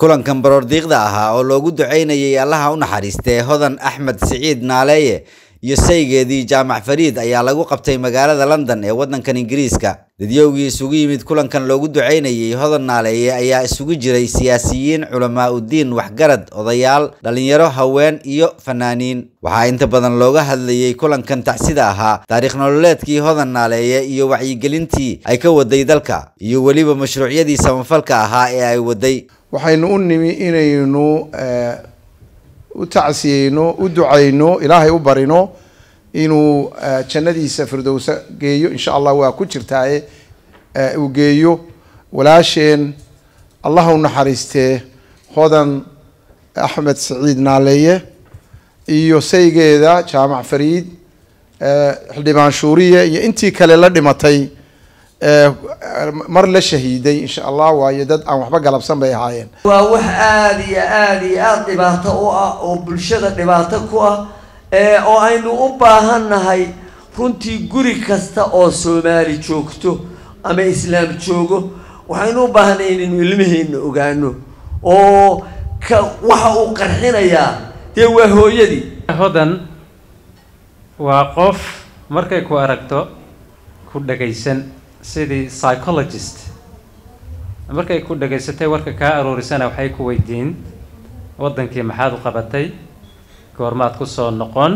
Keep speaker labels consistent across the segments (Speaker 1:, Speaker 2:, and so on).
Speaker 1: kulankan baroordiiqda ahaa oo loogu duceynayay allaha u naxariistee hodan axmed siciid naaleeye iyo saygeedii jaamac fariid ayaa lagu qabtay magaalada london ee waddankan ingiriiska dadyowgii isugu yimid kulankan loogu duceynayay hodan naaleeye ayaa isugu jiray siyaasiyiin culamaa udiin waxgarad odayaal dhalinyaro haween iyo fanaaniin waxaa inta badan looga hadlayay kulankan tacsida ahaa taariikh nololeedkii hodan naaleeye iyo wacyigelintii ay ka waday dalka iyo weliba mashruucyadii samafalka ahaa ee ay waday
Speaker 2: waxaynu u nimi inaynu u tacsiyeyno u ducayno ilaahay u barino inuu jannadiisa firdowsa geeyo insha allah waa ku jirtaaye uu geeyo walaasheen allah u naxariistee hodan axmed saciid naaleeye iyo saygeeda jaamac fariid xildhibaan shuuriye iyo intii kale la dhimatay mar la shahiiday insha allah waayo dad aan waxba galabsan bay ahaayeen
Speaker 3: waa wax aada iyo aada iyo aada dhibaato u ah oo bulshada dhibaato ku ah oo aynu u baahannahay runtii guri kasta oo soomaali joogto ama islaam joogo waxaynu u baahannahay inaynu ilmaheenna ogaano oo ka waxa uu qarxinayaa dee waa hooyadii
Speaker 4: hodan waa qof markay ku aragto ku dhagaysan sidii psychologist markay ku dhagaysatay warka kaa aroorisana waxay ku weydiin waddankii maxaad u qabatay goormaad ku soo noqon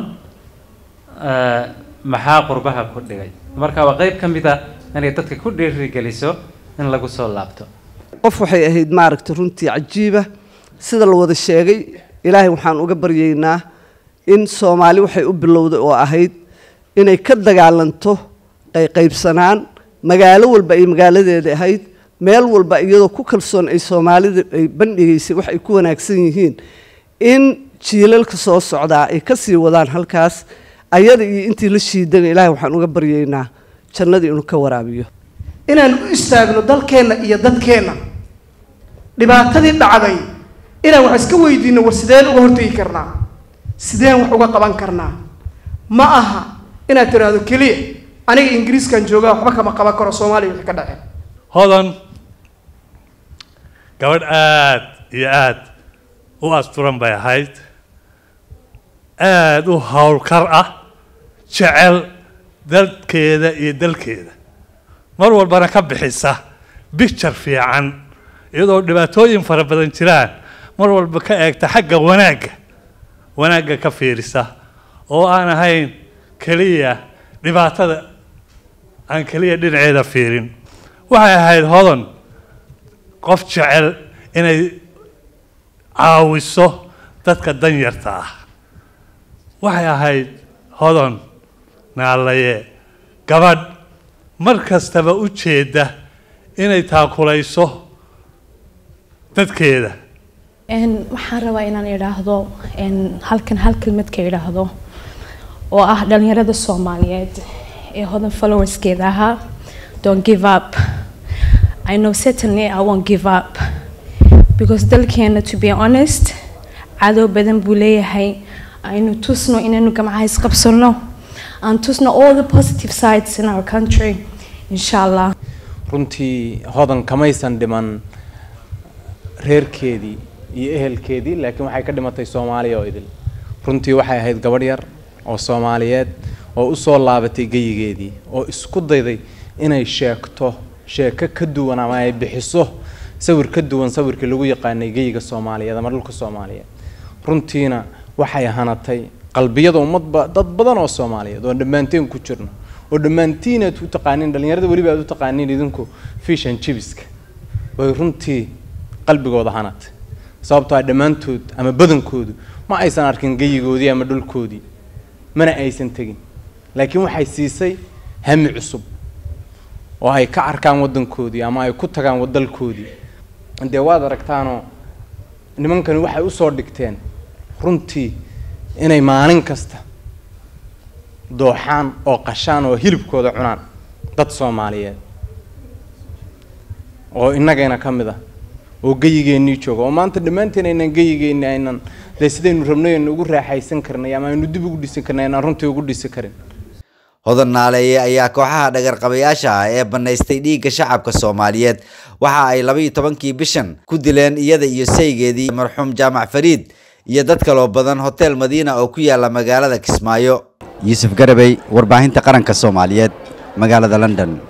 Speaker 4: maxaa qurbaha ku dhigay marka waa qeyb ka mid a inay dadka ku dhiirigeliso in lagu soo laabto
Speaker 5: qof waxay ahayd maaragta runtii cajiiba sida la wada sheegay ilaahay waxaan uga baryaynaa in soomaali waxay u bilowday oo ahayd inay ka dagaalanto qayqaybsanaan magaalo walba ay magaaladeeda ahayd meel walba iyadoo ku kalsoon ay soomaalida ay bandhigaysay wax ay ku wanaagsan yihiin in jiilalka soo socdaa ay ka sii wadaan halkaas ayada iyo intii la shiidana ilaahay waxaan uga baryaynaa jannadii inuu ka waraabiyo
Speaker 6: inaan u istaagno dalkeenna iyo dadkeenna dhibaatadii dhacday inaan wax iska weydiino war sideen uga hortegi karnaa sideen wax uga qaban karnaa ma aha inaad tiraahdo keliya aniga ingiriiskan joogaa waxba kama qaban karo soomaaliya wixii ka dhaceen
Speaker 7: hodan gabadh aada iyo aada u asturan bay ahayd aada u howlkar ah jecel dadkeeda iyo dalkeeda mar walbana ka bixisa bicture fiican iyadoo dhibaatooyin fara badan jiraan mar walba ka eegta xagga wanaagga wanaagga ka fiirisa oo aan ahayn keliya dhibaatada aan keliya dhinaceeda fiirin waxay ahayd hodan qof jecel inay caawiso dadka danyarta ah waxay ahayd hodan naalaye gabadh mar kastaba u jeeda inay taakulayso dadkeeda
Speaker 8: waxaan rabaa inaan idhaahdo halkan hal kelmad ka idhaahdo oo ah dhalinyarada soomaaliyeed ee hodan followerskeeda ahaa don't give up I know certainly I won't give up because dalkeena to be honest cadow badan buu leeyahay aynu tusno inaynu gamcaha isqabsano aan tusno all the positive sides in our country insha allah
Speaker 9: runtii hodan kamaysan dhiman reerkeedii iyo ehelkeedii laakiin waxay ka dhimatay soomaaliya oo idil runtii waxay ahayd gabadh yar oo soomaaliyeed oo usoo laabatay geyigeedii oo isku dayday inay sheegto sheeko ka duwan ama ay bixiso sawir ka duwan sawirkii lagu yaqaanay geyiga soomaaliyeed ama dhulka soomaaliyeed runtiina waxay hanatay qalbiyada ummadba dad badan oo soomaaliyeed oo dhammaanteen ku jirno oo dhammaantiin aad u taqaaniin dhalinyarada weliba aad u taqaaniin idinku fishan jibiska way runtii qalbigooda hanatay sababtoo ah dhammaantood ama badankoodu ma aysan arkin geyigoodii ama dhulkoodii mana aysan tegin laakiin waxay siisay hami cusub oo ay ka arkaan waddankoodii ama ay ku tagaan wadalkoodii dee waad aragtaanoo nimankani waxay usoo dhigteen runtii inay maalin kasta dooxaan oo qashaan oo hilibkooda cunaan dad soomaaliyeed oo innagayna ka mid ah oo geyigeennii jooga oo maanta dhammaanteen aynan geyigeenni aynan dee sidaynu rabnay aynu ugu raaxaysan karnay ama aynu dib ugu dhisi karnay aynaan runtii ugu dhisi karin
Speaker 1: hodan naaleeye ayaa kooxaha dhagarqabayaasha ah ee bannaystay dhiigga shacabka soomaaliyeed waxa ay labaiyo tobankii bishan ku dileen iyada iyo saygeedii marxuum jaamac fariid iyo dad kaloo badan hotel madiina oo ku yaala magaalada kismaayo yuusuf garabey warbaahinta qaranka soomaaliyeed magaalada london